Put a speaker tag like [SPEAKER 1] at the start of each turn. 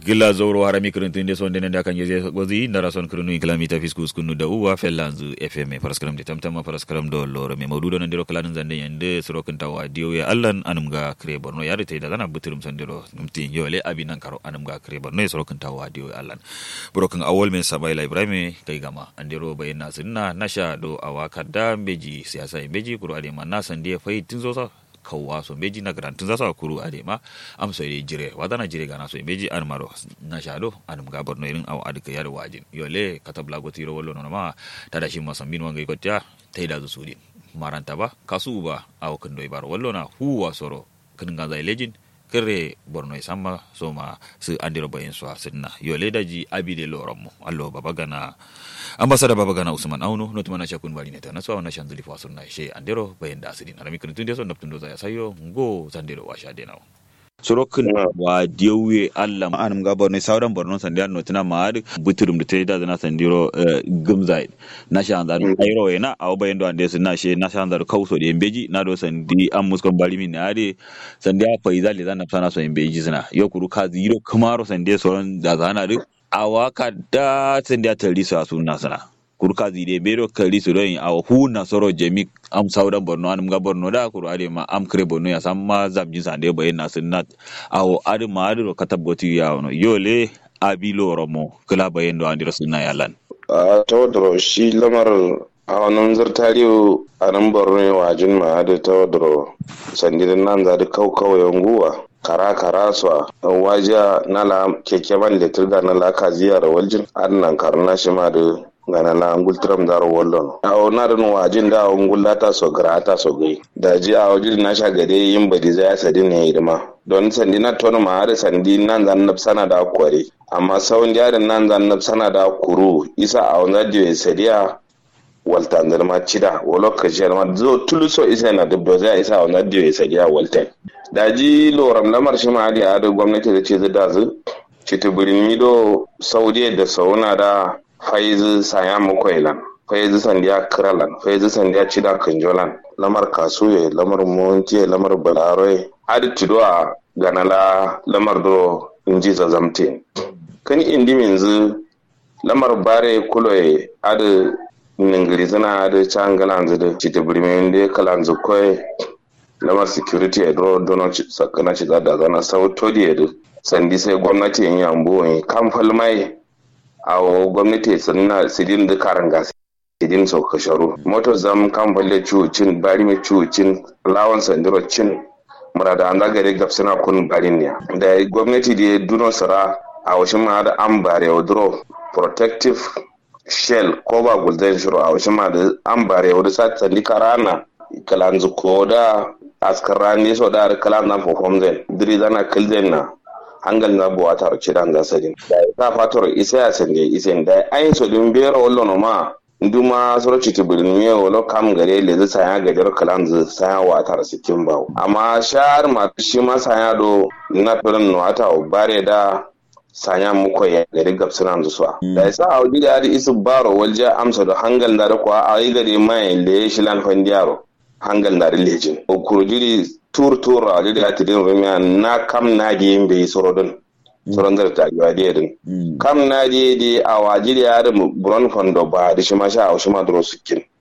[SPEAKER 1] gila zoro harami kirintinde sonde nende akan yeze gozi ndara son kirinu kilamita fisku skunu da uwa fellanzu fm paraskaram de tamtama paraskaram do loro me mawdudo nandiro kalanin zande yande surokin tawa diyo ya allan anum ga kre borno yare te da zana buturum sandiro numti yole abi nan karo anum ga kre borno surokin tawa diyo ya allan burokin awol men sabaila ibrahim kai gama andiro bayna sunna nasha do awaka da beji siyasa beji kuro ade man nasan de fai tinzo sa kawwa so beji na grantun za su kuru ade ma am so ye jire wada na jire gana so beji an maro na shado an ga borno irin aw adika yar wajin yole katabla go tiro wollo no ma tada shi masambin wanga ikotya taida zu sudin maranta ba kasu ba aw kando ibar wollo na huwa soro kin ga zai lejin kire borno samma so ma su andiro bayin so sinna yole daji abide loron mu allo baba gana ambasada baba gana usman auno not mana shakun bari neta naso na shanzuli fa sunna she andero bayin da asirin arami kun tunde so naptundo za sayo ngo zandero washa de nawo sorokin wa diyowe Allah anum ga borno sauran borno sandiya no tana ma buturum da tayi da na sandiro gumzai na shan da ayro yana aw bayin do ande sunna she na shan da kauso de embeji na do sandi am muskon bari min ade sandiya faiza le zan sana so embeji suna yo kuru ka zero kamaro sandiya soron da zana duk awaka da sandiya tari su sunna sana kurka zide bero kali su don a hu na soro jemi am saudan borno anum ga borno da kuru ade ma am kre borno ya samma zabji sande bayin na sunnat awo ade ma ade ro katab goti ya wono yole abilo romo kala bayin do andiro sunna yalan
[SPEAKER 2] a tawadro shi lamar a wannan zartariyo a nan borno wajin ma ade tawadro sandirin nan za da kaukau yanguwa kara kara su a wajiya na la keke man letir da na la ka ziyara waljin annan karna shi ma da gana la ngultram daro wollon awo narin wajin da awon gullata so grata so gai da ji a wajin na sha gade yin badi za ya sadi ne hidima don sandi na tono ma har sandi nan zan nab sana da kware amma sawun jarin nan zan nab sana da kuru isa a wani radio sadiya walta ma cida wolo kashi ma zo tuluso isa na dubdo zai isa a wani radio sadiya walta da ji loram lamar shi ma hadi a gwamnati da ce zai da zu citibirin mido saudiya da sauna da faizu saya mukwailan faizu sandiya kiralan faizu sandiya cida kanjolan lamar kasuye lamar montiye lamar balaroye adi tido a ganala lamar do inji zazamte kani indi minzu lamar bare kuloye adi ningiri zina adi changalan zidu citi birmin de kalan zukoye lamar security ya do dono sakana ci da zana sautodi ya sandi sai gwamnati yin yambo kan falmai a gwamnati sannan sidin da karan gasi sidin sau kasharu motar zam kan balle cucin bari mai cucin lawan sandiro cin murada an zagare gafsina kun barin ne da gwamnati da duno sara a washin ma da an bare wadro protective shell ko ba gulden shiro a washin ma da an bare wadro sa sandi karana kalanzu ko da askar ne so da kalan na fofom zen diri zana kilden na hangal na buwa tar cidan da sadin da ta fator isa ya sande isen da ayin so dum bero wallo no ma nduma soro citi bulin me wolo kam gare le za saya gajar kalan za saya wa tar sikin bawo amma shar ma shi ma saya do na firin no ata bare da sanya muko ya gari gabsunan zuwa da yasa a wadi da isu baro walja amsa da hangal da kwa a yi gari mai le shi lan fandiyaro hangal na lejin o kurjiri tur tur a da ati din rumiya na kam na di yin bai soro din soron da ta yiwa di din kam na di di a wajiri ya da buron fondo ba da shi ma sha a shi ma duro sukin